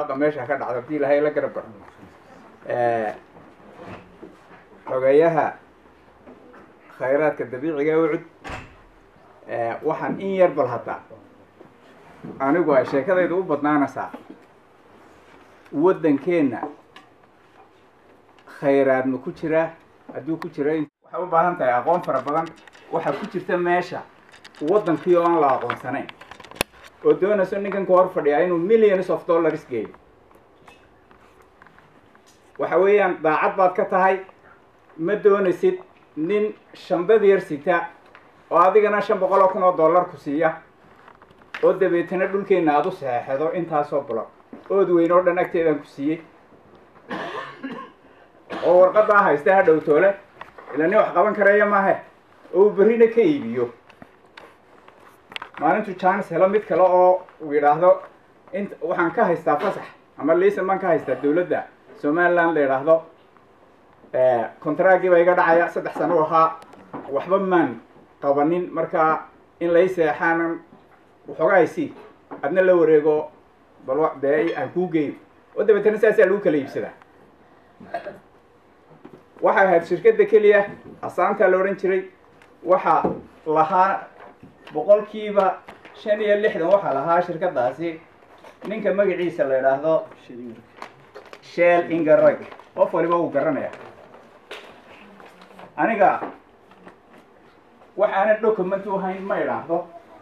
barwaaqa meesha ka dhacdo haddii ilahay la garab garo xogeeyaha khayraadka dabiiciga ee ucud waxaan in yar bal hadda anigu ay sheekadayda u badnaanaysaa waddankeenna khayraad ma ku jiraa hadduu ku jira waxay u baahan tahay aqoon fara badan waxaa ku jirta meesha waddankii oo aan la aqoonsanayn oo doonayso ninkan ka hor fadhiyaa inuu millions of dollars geeyo waxa weeyaan daacad baad ka tahay ma doonaysid nin shandad yar sita oo adigana shan boqol oo kun oo dollar ku siiya oo dabeetana dhulkeenna aada u saxeexdo intaasoo block ood weyn oo dhan agteedaan ku siiyey oo warqadaa haysta ha dhow toole ila nin wax qaban karaya maahe oo uu berrina ka iibiyo maalintu jaanis helo mid kale oo uu yidhaahdo int waxaan ka haystaa fasax ama liisan baan ka haystaa dawladda somaliland la yidhaahdo contraagii baa iga dhacaya saddex sano ahaa waxba maan qabanin markaa in lay seexaanan waxoogaa haysi adna la wareego bal dee aan kuu geeyo oo dabeetana saasaa lagu kala iibsadaa waxay ahayd shirkadda keliya asaantaa la odhan jiray waxaa lahaa boqolkiiba shan iyo lixdan waxaa lahaa shirkadaasi ninka magaciisa la yidhaahdo shell ingarog qof waliba uu garanaya aniga waxaanan document u hayn ma idhaahdo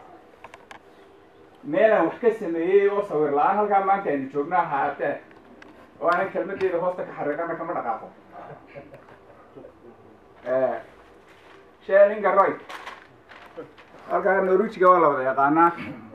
meelaan wax ka sameeyey oo sawir la-aan halkaa maanta aynu joogno ahaatee oo aanan kelmadeeda hoosta ka xariiqana kama dhaqaaqo shelinga roy halkaa norujiga waa la wada yaqaanaa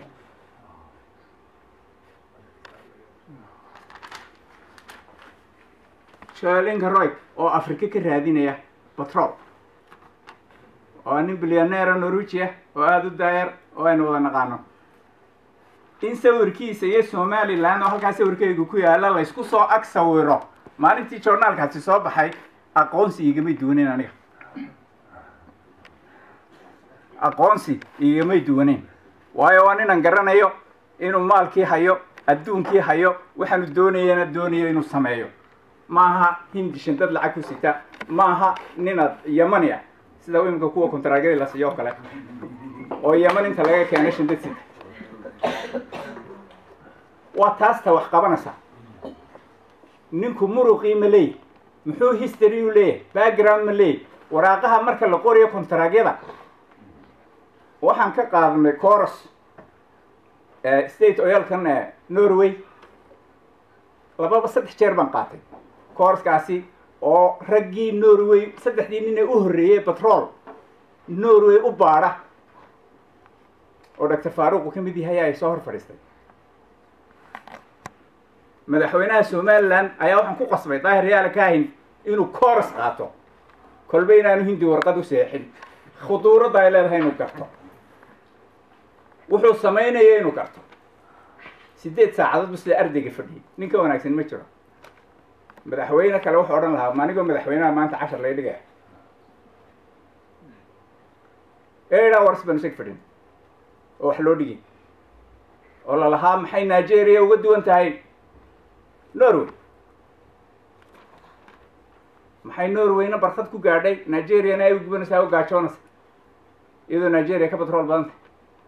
shelinga roy oo afrika ka raadinaya batrol oo nin bilyaneera norujia oo aada u daayar oo aynu wada naqaano in sawirkiisa iyo somaliland oo halkaa sawirkeygu ku yaala laysku soo ag sawiro maalintii journaalkaasi soo baxay aqoonsi igamay duwaneyn aniga aqoonsi igamay duwaneyn waayo waa ninaan garanayo inuu maalkii hayo adduunkii hayo waxaanu doonayana doonayo inuu sameeyo maaha hindi shandad lacag ku sita maaha ninad yamani ah sida imika kuwa kontaraagyada la siiyo o kale oo yaman inta laga keeno shandad sita waa taasta wax qabanaysa ninku muruqii ma leey muxuu history u leeyahay background ma leey waraaqaha marka la qoriyo kontaraagyada waxaan ka qaadanay coros state oyalkan norway lababa saddex jeer baan qaatay coroskaasi oo raggii norway saddexdii nin ee u horreeyey batrol norway u baadha oo doctor faaruqu ka mid yahay ay soo hor fadhiistay madaxweynaha somaliland ayaa waxaan ku qasbay daahir yaala kahin inuu coros qaato kolba inaanu hindi warqad u seexin khuduuradda ay leedahay inuu garto wuxuu samaynaya inuu garto sideed saacadood bu sida ardayga fadhiyay nin ka wanaagsan ma jiro madaxweyne kale wuxuu odhan lahaa manigoo madaxweynaha maanta cashar lay dhigaya eedhaa wars baan isag fadhin oo wax loo dhigay oo lalahaa maxay nigeria uga duwan tahay norway maxay norwayna barkad ku gaadhay nigeriana ay u gubanaysaa u gaajoonaysa iyadoo nigeria ka batrool badan tahay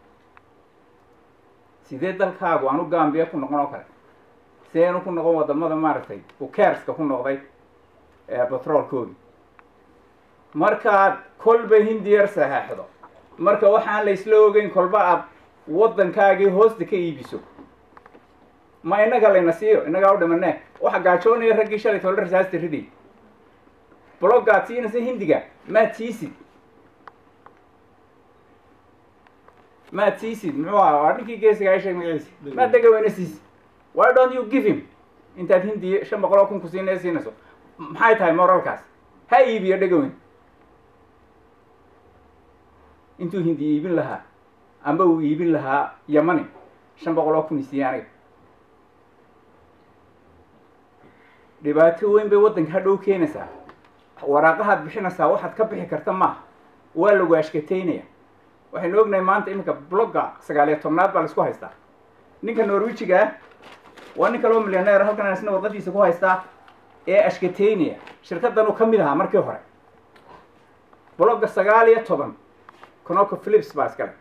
sidee dalkaagu aanu gambiya ku noqon oo kale sideenu ku noqon wadamada maaragtay ukerska ku noqday batroolkoodi markaad kolba hindiyar saxeexdo marka waxaan la isla ogeyn kolba aad waddankaagii hoosta ka iibiso ma inaga layna siiyo inagaa u dhimanee waxa gaajoonaya raggii shalay toole rasaasta riday bloggaad siinaysa hindiga maad siisid maad siisid muxuu aha waa ninkii geesiga ay sheeg magaciisi maad dega weyna siisid why don't you give him intaad hindi shan boqol oo kun ku siinaya siinayso maxay tahay moralkaas ha iibiyo dhegaweyn intuu hindi iibin lahaa amba uu iibin lahaa yamani shan boqol oo kun isiiye aniga dhibaato weyn bay waddanka hadhow keenaysaa waraaqahaad bixinaysaa waxaad ka bixi karta maaha waa lagu ashkateynaya waxaynu ognahay maanta iminka blogga sagaaliyo tobnaad baa laisku haystaa ninka norwijiga ah waa nin kaloo milyaneer halkan isna warqadiisa ku haystaa ee ashkateynaya shirkaddan uu ka mid ahaa markii hore blogga sagaal iyo toban conoco philips baa iskale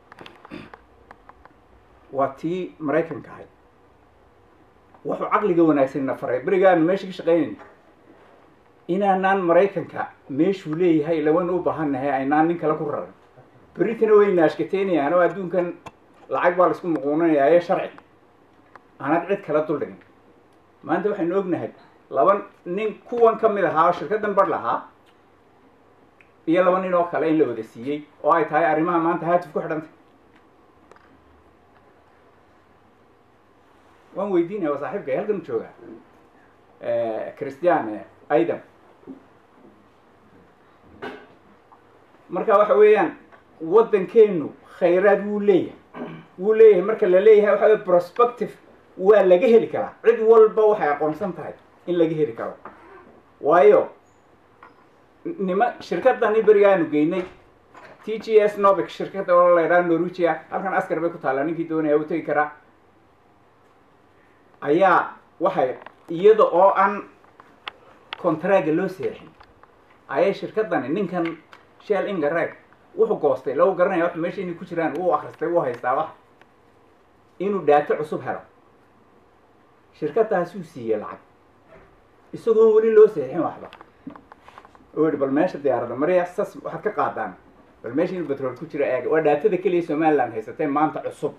waa tii maraykanka ahayd wuxuu caqliga wanaagsanna faray berigaanu meesha ka shaqaynayna inaanaan maraykanka meeshuu leeyahay lawan u baahannahay aynaan nin kale ku raran berritana wayna ashkateynayaan oo adduunkan lacag baa laisku muquunanayaa ee sharci aanad cid kala duldhigin maanta waxaynu ognahay laba nin kuwan ka mid ahaa oo shirkaddan bar lahaa iyo laba nin oo kale in la wada siiyey oo ay tahay arrimaha maanta haatif ku xidhantay waan weydiinaya waa saaxiibka halkan jooga christian aidan marka waxa weeyaan waddankeenu khayraad wuu leeyahay wuu leeyahay marka la leeyahay waxa wey prospective waa laga heli karaa cid walba waxay aqoonsan tahay in laga heli karo waayo nima shirkadani berigaanu geynay t g s novic shirkadda oo la yidhaha norwegia halkan askar bay ku taallaa ninkii doonaya u tegi karaa ayaa waxay iyada oo aan contraga loo seexin ayay shirkadani ninkan shell ingareg wuxuu goostay lagu garanaya wax meesha inay ku jiraan wuu akristay wuu haystaa wax inuu dhaato cusub helo shirkadaasuu siiyey lacag isagoon weli loo seexin waxba oo yihi bal meesha diyaaradda mariya sas waxaad ka qaadaan bal meesha inuu betrool ku jiro eega waa dhaatada keliya somaliland haysatay maanta cusub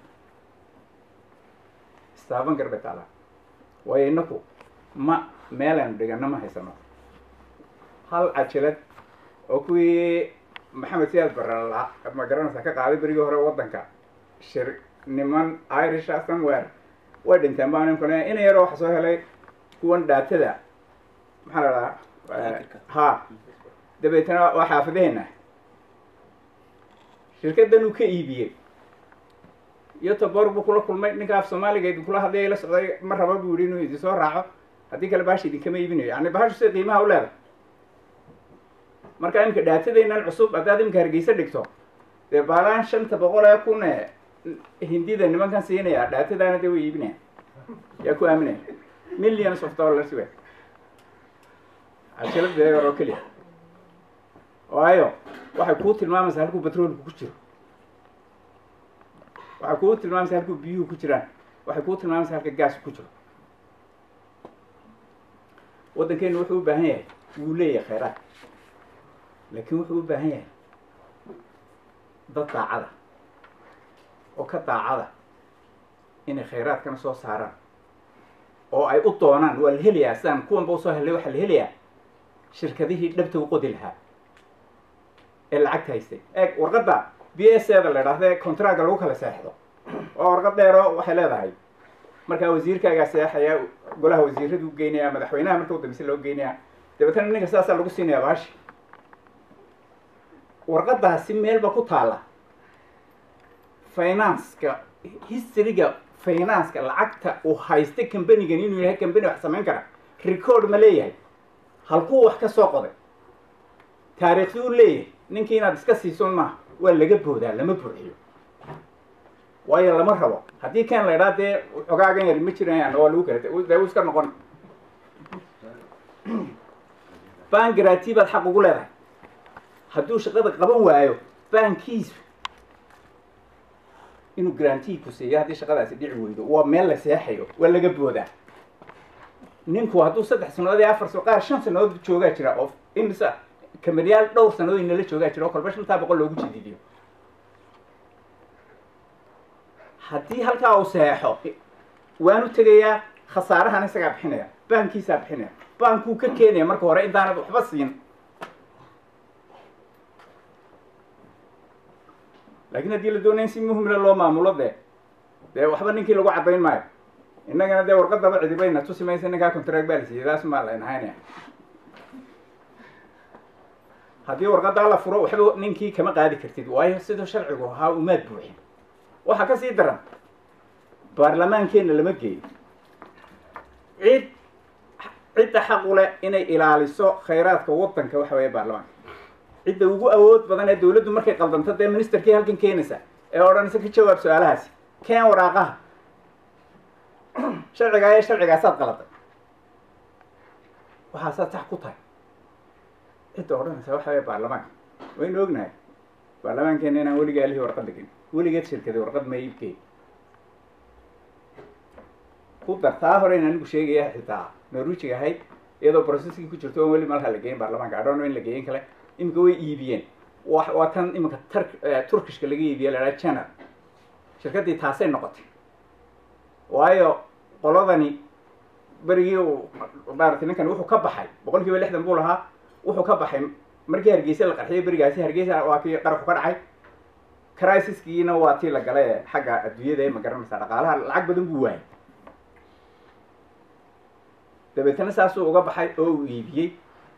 istaaban gar bay taalaa waayo inaku ma meelaynu dhigano ma haysano hal cajalad oo kuwii maxamed siyaad barala ma garanaysaa ka qaaday berigii hore waddanka shir niman irisha somewhere way dhinteen baa nimkan ina yaroo waxa soo helay kuwan dhaatada maxaa la dhahaa ha dabeetana waa xaafidaheena shirkaddan uu ka iibiyey iyo tabor buu kula kulmay ninka af soomaaliga idin kula hadlaya la socday ma raba buu yihi inuu idin soo raaco haddii kale bahasha idinkama iibinayo yani bahashu sida qiimaha u leedahay marka imika dhaatadaynan cusub haddaad imika hargeysa dhigto dee baalaan shanta boqol ee kun ee hindida nimankan siinaya dhaatadaana dee way iibinaya yaa ku aaminaya millions of dollars we cajalada yar oo keliya waayo waxay kuu tilmaamaysaa halkuu batroolku ku jiro waxay kuu tilmaamaysaa halkuu biyuhu ku jiraan waxay kuu tilmaamaysaa halka gaasku ku jiro waddankeenu wuxuu u baahan yahay wuu leeyahay khayraad laakiin wuxuu u baahan yahay dad daacada oo ka daacada inay khayraadkana soo saaraan oo ay u doonaan waa la helayaa sidaan kuwanba usoo helay waxaa la helayaa shirkadihii dhabta u qodi lahaa ee lacagta haystay eeg warqadda b s eda la idhaahda contraga lagu kala seexdo oo warqad dheero waxay leedahay markaa wasiirkaagaa seexaya golaha wasiiradu geynaya madaxweynaha marka u dambeysa loo geynaya dabeetana ninka sidaasaa lagu siinaya baashi warqadaasi meelba ku taalla financeka historyga financeka lacagta uu haysta companigan inuu yahay company wax samayn kara record ma leeyahay halkuu wax ka soo qoday taariikhdi u leeyahay ninkii inaad iska siisun maaha waa laga boodaa lama buuxiyo waayo lama rabo haddii kan la idhaa dee xogaagan yari ma jirayaan oo lagu kala dee u iska noqon bangrati baad xaq ugu leedahay hadduu shaqada qaban waayo baankiisu inuu garantii ku siiyo haddii shaqadaasi dhici weydo waa meel la seexayo waa laga boodaa ninku hadduu saddex sannadood iyo afar qaar shan sannadood joogaa jira oo imisa kamaryaal dhowr sannadood inala joogaa jira oo kolba shantaa boqol loogu jadidiyo haddii halkaa uu seexo waanu tegayaa khasaarahan isagaa bixinaya baankiisaa bixinaya baankuu ka keenaya marka hore intaanad waxba siin laakiin haddii la doonaya in si muhimla loo maamulo dee dee waxba ninkii lagu caddayn maayo innagana dee warqadaba cidibayna tusi maysa ninkaa contract baa la siiyey taas maa layn haynaya haddii warqadaa la furo waxba ninkii kama qaadi kartid waayo siduu sharcigu ahaa umaad buuxin waxaa ka sii daran baarlamaankeenna lama geeyo cid cidda xaq u leh inay ilaaliso khayraadka waddanka waxa weeye baarlamaanka cidda ugu awood badan ee dawladdu markay qaldanto dee ministerkii halkan keenaysa ee odhanaysa ka jawaab su-aalahaasi keen waraaqaha sharcigaa ee sharcigaasaad qaladay waxaasaad sax ku tahay cidda odhanaysa waxa weye baarlamaanka waynu ognahay baarlamaankeena inaan weligaa alihii warqadda gelin weligeed shirkadii warqad ma iibkeen ku dar taa hore in anigu sheegaya xitaa norwijiga ahayd iyadoo processkii ku jirto oon weli malaha la geeyin baarlamaanka adhono in la geeyin kale iminka way iibiyeen wa waa tan iminka tar turkishka laga iibiye la dhaha janar shirkaddii taasay noqotay waayo qoladani berigii uu maaragtay ninkan wuxuu ka baxay boqol kiiba lixdan buu lahaa wuxuu ka baxay markii hargeysa la qarxiyay berigaasi hargeysa waa kii qaraxu ka dhacay crisiskiina waa tii la galay ee xagga adduunyada ee ma garanaysaa dhaqaalaha lacag badan buu waayay dabeetana saasuu uga baxay oo uu iibiyey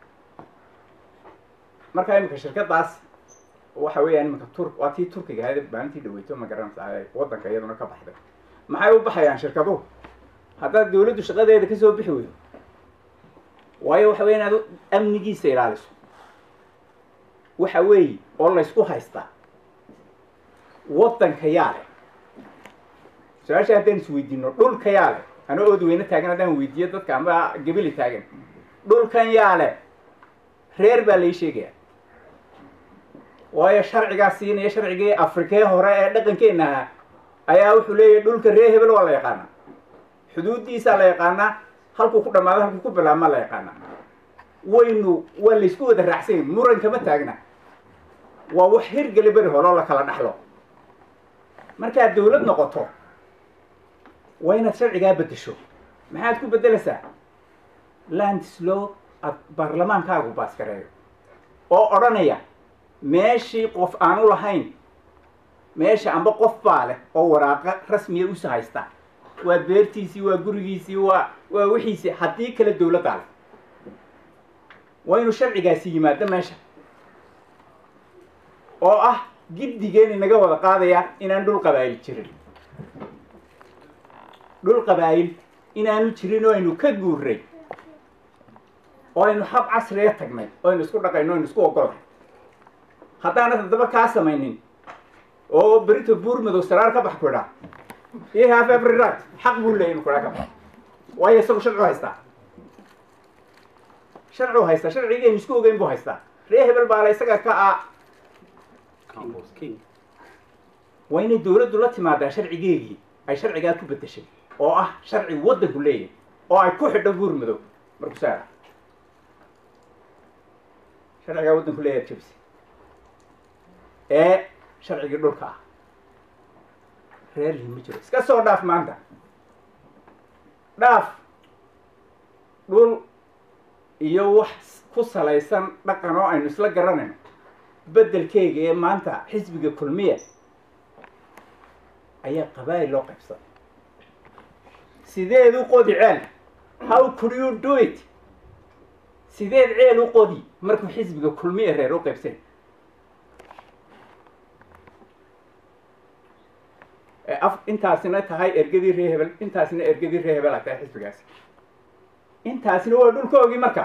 markaa iminka shirkadaas waxa weeyaan iminka tur waa tii turkiga ahayd maalintii dhaweyto ma garanaysaa waddanka iyaduna ka baxday maxay u baxayaan shirkaduhu haddaad dawladdu shaqadeeda kasoo bixi weydo waayo waxa weya inaad amnigiisa ilaaliso waxa weeye oo laysku haystaa waddanka yaa leh su-aasha haddaan isweydiino dhulka yaa leh ana ood weyne taagan haddaan weydiiyo dadka amba gebeli taagan dhulkan yaa leh reer baa lai sheegaya waayo sharcigaa siinaya sharcigii afrikee hore ee dhaqankeenna ahaa ayaa wuxuu leeyahay dhulka reer hebel waa la yaqaanaa xuduuddiisaa la yaqaanaa halkuu ku dhamaado halkuu ku bilaabmaa la yaqaanaa waynu waa laysku wada raacsanya muran kama taagna waa wax hirgeli beri hore oo la kala dhaxlo markaad dawlad noqoto waa inaad sharcigaa beddesho maxaad ku beddelaysaa landslow ad baarlamaankaagu baaskareeyo oo odhanaya meeshii qof aanu lahayn meesha amba qof baa leh oo waraaqa rasmiya usa haysta waa beertiisii waa gurigiisii waa waa wixiisii haddii kale dawladdaa leh waa inuu sharcigaasi yimaado meesha oo ah giddigeen inaga wada qaadaya inaan dhul qabaayil jirin dhul qabaayil inaanu jirin oo aynu ka guurray oo aynu hab casriga tagnay oo aynu isku dhaqayno o aynu isku ogolnay haddaanad haddaba kaa samaynin oo berito buur madow saraar ka bax ku idhaa iyo have every right xaq buu leeyay inu kudhaa ka bax waayo isagu sharcu haystaa sharcu haystaa sharcigaynu isku ogeyn buu haystaa ree hebel baa la isaga ka a waa inay dawladdu la timaadaa sharcigeegii ay sharcigaa ku beddeshay oo ah sharci waddanku leeyahay oo ay ku xidho buur madow marku saara sharcigaa waddanku leeyahay jabsi ee sharcigii dhulka ah reerlii ma jiro iska soo dhaaf maanta dhaaf dhul iyo wax ku salaysan dhaqan oo aynu isla garanayno beddelkeyga ee maanta xisbiga kulmiya ayaa qabaa'il loo qaybsaday sideed u qodi ceel how could you do it sideed ceel u qodi markuu xisbiga kulmiya reer u qaybsay af intaasina tahay ergadii ree hebel intaasina ergadii ree hebel a tahay xisbigaasi intaasina waa dhulkoogii marka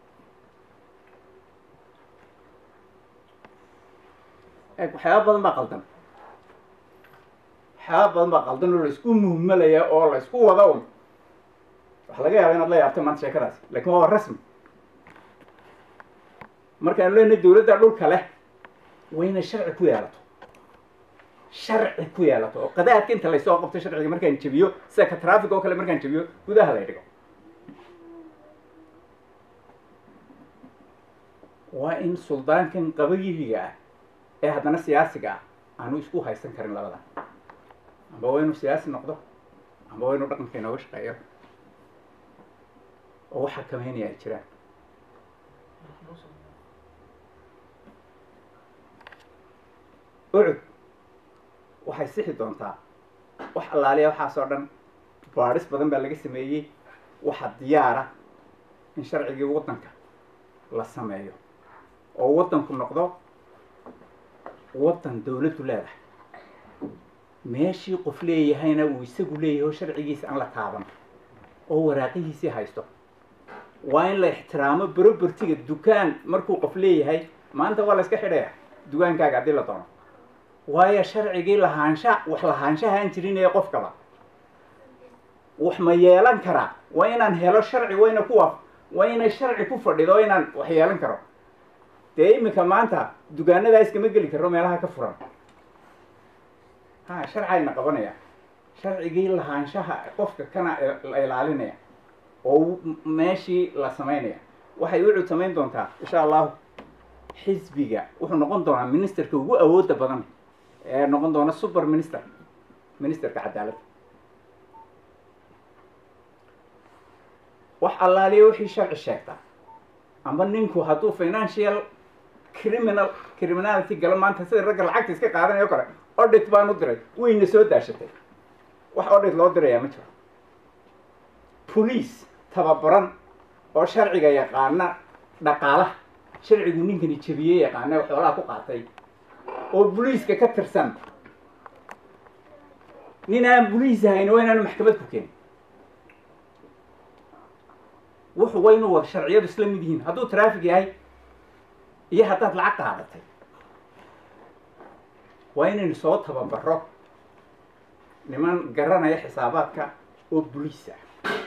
waxyaaba badan baa qaldan waxyaaba badan baa qaldan oo laysku muhmalaya oo laysku wada un waxa laga yaaba inaad la yaabto maanta sheekadaasi lakin waa rasmi markaanu leenahay dawladda dhulka leh wayna sharci ku yeelato sharci ku yeelato oo qadaadka inta laysoo qabto sharciga markaan jebiyo sida ka traffic oo kale markaan jebiyo gudaha lay dhigo waa in suldaankan qabagiiga ah ee haddana siyaasiga ah aanu isku haysan karin labada amba waa inuu siyaasi noqdo amba waa inuu dhaqanka inooga shaqeeyo oo waxaa kamaynaya ay jiraan ucud waxay sixi doontaa wax allaaliya waxaasoo dhan baadhis badan baa laga sameeyey waxa diyaara in sharcigii waddanka la sameeyo oo waddanku noqdo waddan dawladdu leedahay meeshii qof leeyahayna uu isagu leeyahay oo sharcigiisa aan la taaban oo waraaqihiisii haysto waa in la ixtiraamo berobertiga dukaan markuu qof leeyahay maanta waa la iska xidhaya dukaankaaga haddii la doono waayo sharcigii lahaansha wax lahaanshahaan jirin ee qofkaba wax ma yeelan karaa waa inaan helo sharci wayna ku waaf waa inay sharci ku fadhido inaan wax yeelan karo dee iminka maanta dugaanadaa iskama geli karo meelaha ka furan ha sharcayna qabanaya sharcigii lahaanshaha qofka kana la ilaalinaya oo meeshii la samaynaya waxay u cud samayn doontaa insha allahu xisbiga wuxuu noqon doonaa ministerka ugu awoodda badan ee noqon doona super minister ministerka cadaaladda wax allaaliya wixii sharci sheegta amba ninku hadduu financial criminal criminality galo maanta sida ragga lacagta iska qaadanayo kale audit baan u diray wayna soo daashatay wax audit loo dirayaa ma jiro police tababaran oo sharciga yaqaana dhaqaalaha sharcigu ninkani jebiyey yaqaana oo xoolaha ku qaatay oo boliiska ka tirsan nin aan boliis ahayn waa inaanu maxkamad ku keenin wuxu waa inuu wada sharciyadu isla mid yihiin hadduu traffic yahay iyo haddaad lacag qaadatay waa inaynu soo tababaro niman garanaya xisaabaadka oo boliis ah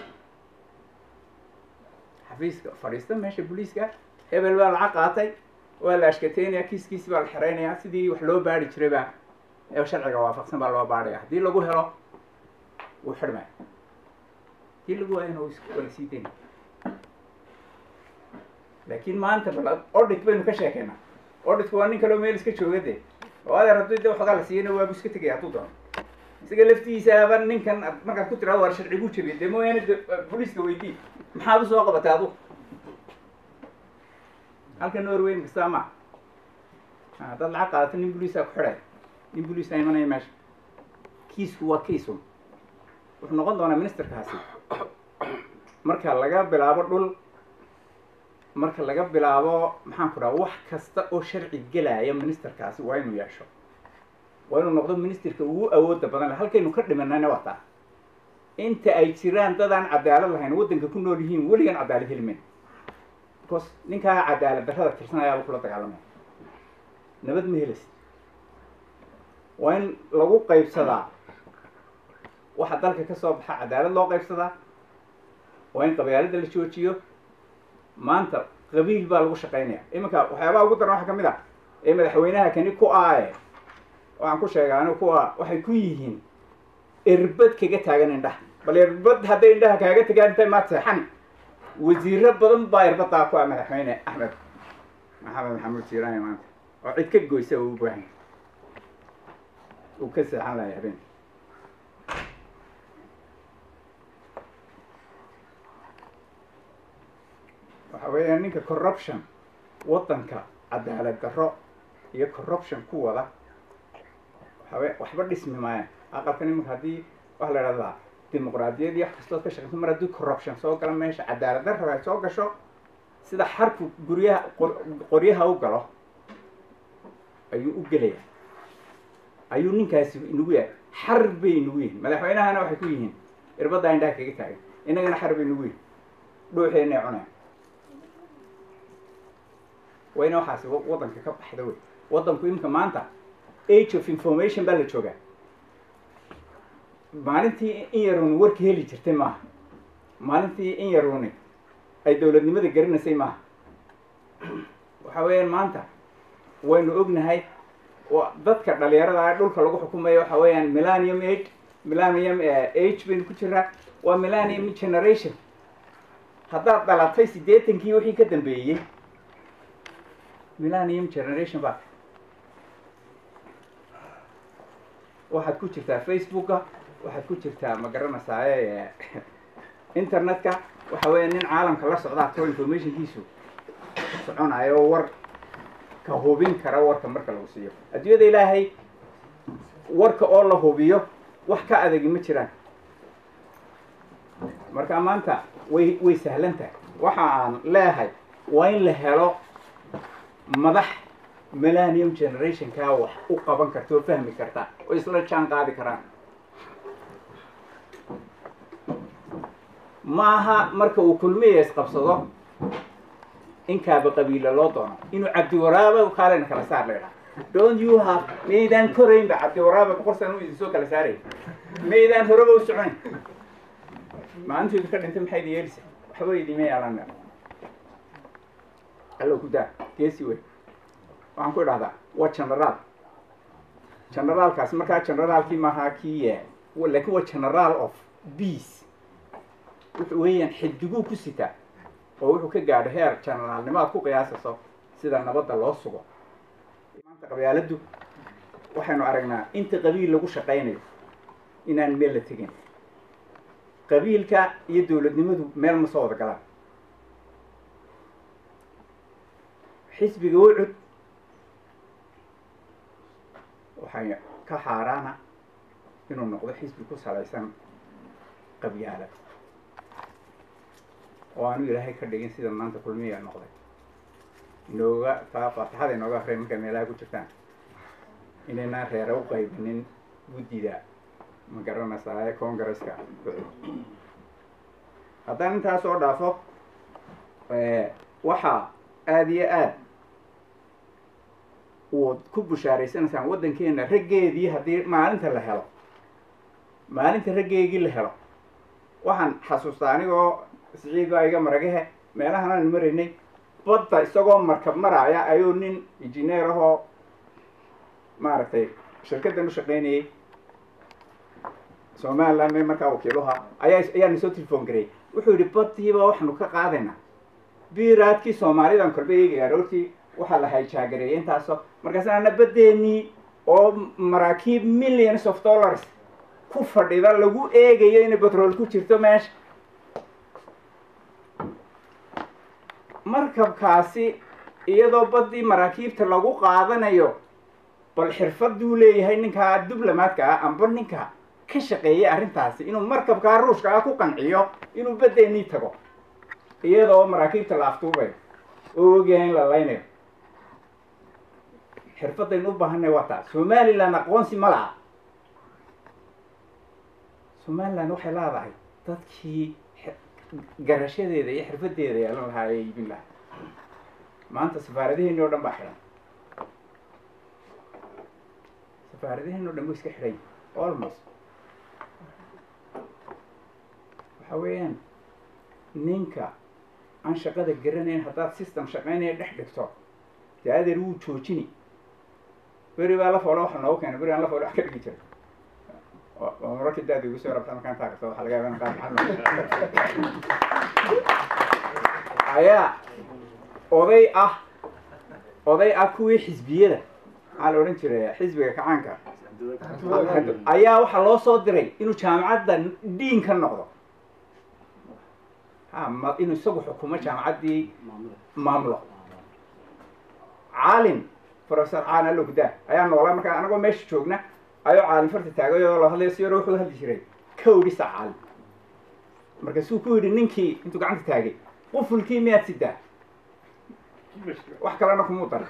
xafiiska fadhiista meesha boliiska hebel baa lacag qaatay waa la ashkateynaya kiiskiisi baa la xereynayaa sidii wax loo baari jiray baa ee sharciga waafaqsan baa loo baadhaya haddii lagu helo wuu xidhmaya haddii lagu waayana waa la sii daynaya laakiin maanta bal audit baynu ka sheekeynaa auditku waa nin kaloo meel iska jooga de oo adeer haddii de waxoogaa la siiyana waabu iska tegaya hadduu doono isaga laftiisaaba ninkan markaad ku tiraado waar sharcigu jabiya dee mooyaane boliiska weydii maxaad usoo qabatay adu halka norway kastaa ma haddaad lacag qaadato nin boliisaa ku xidhaya nin boliisaa imanaya meesha kiisku waa kiisun wuxuu noqon doonaa ministerkaasi marka laga bilaabo dhul marka laga bilaabo maxaan ku dhaha wax kasta oo sharci gelaya ministerkaasi waa inuu yeesho waa inuu noqdo ministerka ugu awoodda badan le halkaynu ka dhimanana waa taa inta ay jiraan dad aan cadaalad lahayn waddanka ku nool yihiin weligan cadaalad helimen because ninkaa cadaalad darrada tirsanayaaba kula dagaalamaya nabad ma helaysid waa in lagu qaybsadaa waxa dalka ka soo baxa cadaalad loo qaybsadaa waa in qabyaalada la joojiyo maanta qabiil baa lagu shaqaynaya iminka waxyaabaha ugu daran waxa ka mid ah ee madaxweynaha kani ku aaye waxaan ku sheegaa anigu kuwa waxay ku yihiin erbad kaga taagan indhaha bal erbad hadday indhaha kaaga tagaan intay maad seexan wasiiro badan baa erbadaa ku ah madaxweyne axmed maxamed maxamuud siiraani maanta oo cid ka goysa uu u baahan uu ka seexan lahay habeen waxa weeyaan ninka corruption waddanka cadaalad darro iyo corruption ku wada waxawe waxba dhismi maayaan aqalkan iminka haddii waxa la idhahdaa dimuqraadiyad iyo wax kastood ka shaqeysa mar haddii corruption soo gala meesha cadaalad darro ay soo gasho sida xarku guryaha qoryaha u galo ayuu u gelaya ayuu ninkaasi inagu yahay xar bay inagu yihin madaxweynahana waxay ku yihiin irbaddaa indhaha kaga taagan innagana xar bay inagu yihin dhuuxeenay cuneen waa ina waxaasi waddanka ka baxda wey waddanku imika maanta age of information baa la joogaa maalintii in yaruuni warka heli jirtay maaha maalintii in yaruuni ay dowladnimada garanaysay maaha waxa weeyaan maanta waynu ognahay dadka dhalinyarada ah dhulka lagu xukumayo waxa weeyaan millennium age millennium age baynu ku jiraa waa millennium generation haddaad dhalatay siddeetankii wixii ka dambeeyey millennium generation baa waxaad ku jirtaa facebooka waxaad ku jirtaa ma garanaysaa internetka waxa weeya nin caalamka la socdaa too informationkiisu soconayo oo war ka hubin kara warka marka lagu siiyo adduunyada ilaahay warka oo la hubiyo wax ka adagi ma jiraan marka maanta way way sahlan tahay waxa aan leehay waa in la helo madax millennium generationkaa wax u qaban karta oo fahmi karta oo isla jaan qaadi karaan maaha marka uu kulmiya isqabsado in kaaba qabiila loo doono inuu cabdiwaraaba kaalena kala saar laydhaha don't you have maydaan koraynba cabdiwaraaba boqol sana u idinsoo kala saaraya maydaan horeba u soconayn maalintoodi ka dhintay maxay yeelisa waxba idima yeelan allo ku daa geesi wey waxaan ku idhahdaa waa generaal generaalkaas markaa generaalkii maaha kii laakiin waa general of peace wuxuu weeyaan xidiguu ku sitaa oo wuxuu ka gaadho heer generaalnimo aad ku qiyaasaso sida nabadda loo sugo maanta qabyaaladdu waxaynu aragnaa inta qabiil lagu shaqaynayo inaan meel la tegin qabiilka iyo dowladnimadu meel ma soo wada galaan xisbiga ucud waxay ka xaaraana inuu noqdo xisbi ku salaysan qabyaalad oo aanu ilaahay ka dhigin sida maanta kulmiya noqday inooga taa faatixada inooga akriya markay meelaha ku jirtaan inaynaan reere u qaybinin guddida ma garanaysaa congaresska haddaan intaas soo dhaafo waxaa aada iyo aad uad ku bushaaraysanaysaan waddankeena raggeedii haddii maalinta la helo maalinta raggeegii la helo waxaan xasuustaa anigoo siciid baa iga maragahe meelahan aan maraynay badda isagoo markab maraaya ayuu nin injineer ahoo maaragtay shirkaddan u shaqaynayay somaliland markaa wakiiluha ayaa ayaana soo telefoon gareeyay wuxuu yidhi baddiiba waxaanu ka qaadaynaa biiraadkii soomaalidan kolba eegaya aroortii waxaa la hayjaagareeyay intaasoo markaas ana baddeenii oo maraakiib millions of dollars ku fadhida lagu eegayo inay batrool ku jirto meesha markabkaasi iyadoo baddii maraakiibta lagu qaadanayo bal xirfaduu leeyahay ninkaa diblomaadka ah amba ninka ka shaqeeyay arrintaasi inuu markabkaa ruushka ah ku qanciyo inuu baddeenii tago iyadoo maraakiibta la aftuubayo oo ogyahay in la laynayo xirfadaynu u baahanay waa taa somaliland aqoonsi ma laha somaliland waxay leedahay dadkii garashadeeda iyo xirfadeeda yeelan lahaa ee iibin lahaa maanta safaaradaheeni o dhan baa xidhan safaaradaheeni o dhan way iska xidhan almost waxa weeyaan ninka aan shaqada garanayn haddaad system shaqaynaya dhex dhigto dee adeer wuu joojini beri baa la foolo waxa noogu keena beri aan la foolo wax ka dhigi jiray waa mararkii daadi igu soo rabta markaan taagto waxaa laga yaaba in qaar maxal ayaa oday ah oday ah kuwii xisbiyada maxaa la odhan jiray xisbiga kacaanka ayaa waxaa loo soo diray inuu jaamacadda diin ka noqdo ha ma inuu isagu xukumo jaamacaddii maamulo caalim professor caan alogda ayaa noolaa markaa anagoo meesha joogna ayuu caalim farta taagay oo la hadlaya si yaro wuxuu hadli jiray kawdhisa caalim markaasuu ku yidhi ninkii intuu gacanta taagay qufulkii miyaad sidaa wax kalena kumuu daray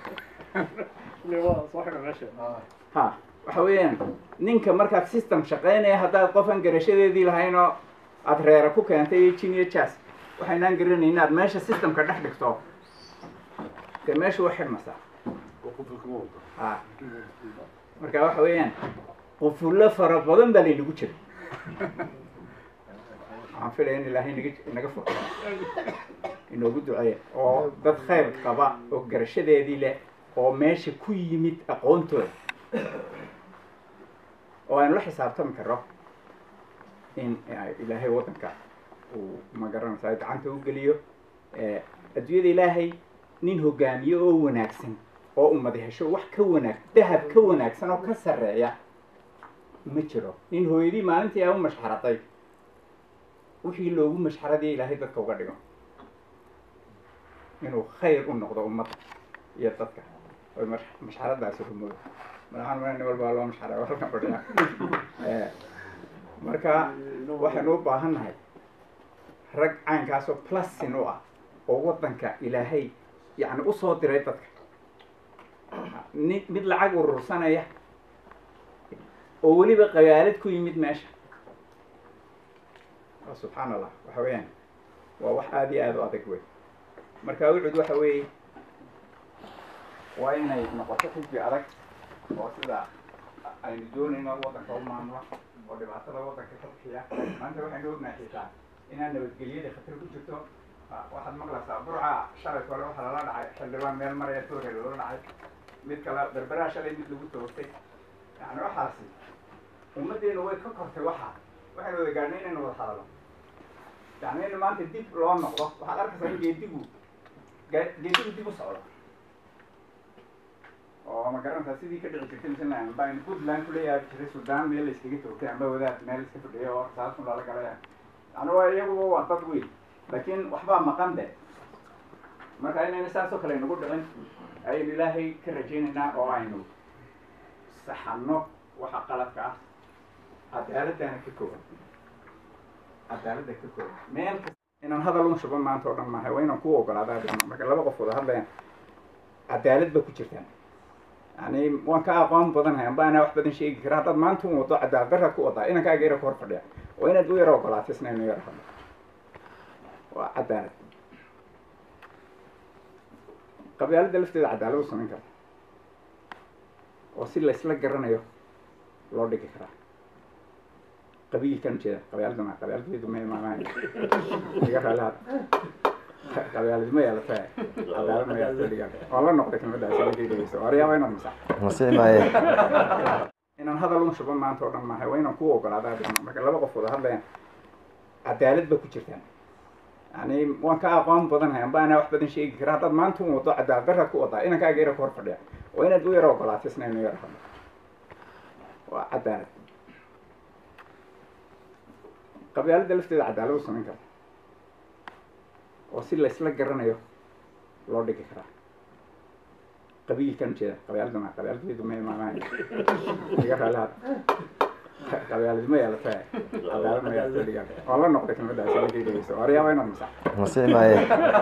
ha waxa weeyaan ninka markaad system shaqaynaya haddaad qofan garashadeedii lahayn oo aada reera ku keentay iyo jin iyo jas waxaynaan garanay inaad meesha systemka dhex dhigto dee meesha waa xidhmaysaa ha marka waxa weeyaan qufullo fara badan baa laynagu jiray waxaan filaya in ilaahay naga inaga furo inoogu duceeya oo dad khayr qaba oo garashadeedii leh oo meesha ku yimid aqoontooda oo aynu la xisaabtami karo in ilaahay waddanka uu magaranaysaa gacanta u geliyo adduunyada ilaahay nin hogaamiye oo wanaagsan oo ummad hesho wax ka wanaag dahab ka wanaagsan oo ka sarreeya ma jiro nin hooyadii maalintii aa u mashxaraday wixii loogu mashxaradiya ilaahay dadka uga dhigo inuu khayr u noqdo ummadda iyo dadka oy mashxaradaasi rumoodo madaxaan mana nin walbaa loo mashxaray oo halkan fadhiya marka waxaynu u baahan nahay rag caynkaasoo plusin u ah oo waddanka ilaahay yacni usoo diray dadka ni mid lacag urursanaya oo weliba qabaalad ku yimid meesha subxaan allah waxa weeyaan waa wax aada iyo aada u adag wey marka wucud waxa weeye waa inay noqoto xisbi adag oo sida aynu doonayno waddanka u maamula oo dhibaatada waddanka ka bixiya maanta waxaynu ognahay xitaa inaan nabadgelyada khatar ku jirto waxaad maqlaysaa burca shalay kole waxaa lala dhacay xildhibaan meel maraya toore loola dhacay mid kale berberaa shalay mid lagu toogtay yani waxaasi ummaddeenu way ka kortay waxa waxaynu wada gaadhnay inaynu wada hadalno yani in maanta dib loo noqdo waxaad arkaysaa in geedigu geedigu dib u socdo oo ma garanaysaa sidii ka dhici jirtay misla baan puntland kuleeyahay jiray sudan meel la iskaga toogtay amba wadaad meel iska fadhiyo oo saasun lala galay yani waa iyaguba waa dad weyn laakiin waxbaa maqan de marka inayna saasoo kale nagu dhicin ayaynu ilaahay ka rajaynaynaa oo aynu saxano waxa qaladka ah cadaaladana ka kooban cadaaladda ka kooban meel kasta inaan hadal un shubo maanta oo dhan maahay waa inaan ku ogolaadaa marka laba qof wada hadlayaan cadaalad ba ku jirtaan yani waan ka aqoon badanahay amba anaa wax badan sheegi kara haddaad maanta un wado cadaalad daraad ku wadaa inankaaga yara ku hor fadhiya waa inaad u yara ogolaatay isna inu yara hadlo waa cadaalad qabyaaladda lafteeda cadaalad u samayn karta oo si laysla garanayo loo dhigi karaa qabiilkan jeeda qabyaalada ma qabyaaladaydu ma imaamahay iga raalihaad qabyaalad ma yeelata cadaalad ma yeelata dhigan waan la noqday kelmadaasi markay dhegeyso waryaaba inaad masax masiix maaye inaan hadal un shubo maanta oo dhan maahay waa inaan ku ogolaadaa marka laba qof wada hadlayaan cadaalad ba ku jirtaan yani waan ka aqoon badanahay amba anaa wax badan sheegi kara haddaad maanta un wado cadaalad daraad ku wadaa inankaaga yara ku hor fadhiya waa inaad u yara ogolaatay isna inu yara hadlo waa cadaalad qabyaaladda lafteeda cadaalad u samayn karta oo si laysla garanayo loo dhigi karaa qabiilkan jeeda qabyaalada ma qabyaaladaydu ma imaamahay iga raalihaad qabyaalad ma yeelata cadaalad ma yeelata dhigan waan la noqday kelmadaasi markay dhegeyso waryaaba inaad masax masiix maaye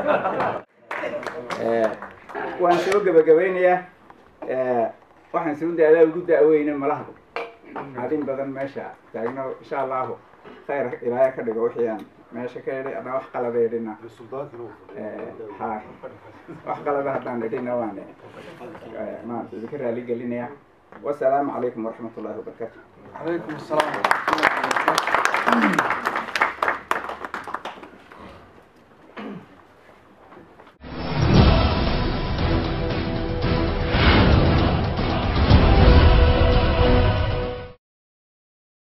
waan soo gebagabeynayaa waxaan soo daadaa ugu da-weyne malaha adin badan meesha taagno insha allahu khayr ilaaya ka dhigo wixii aan meesha ka idhi adna wax qalada idhina ha wax qalada haddaan idhina waan maarata idinka raali gelinaya wasalaamu calaykum waraxmat ullahi wabarakatu عليكم السلام ورحمة الله وبركاته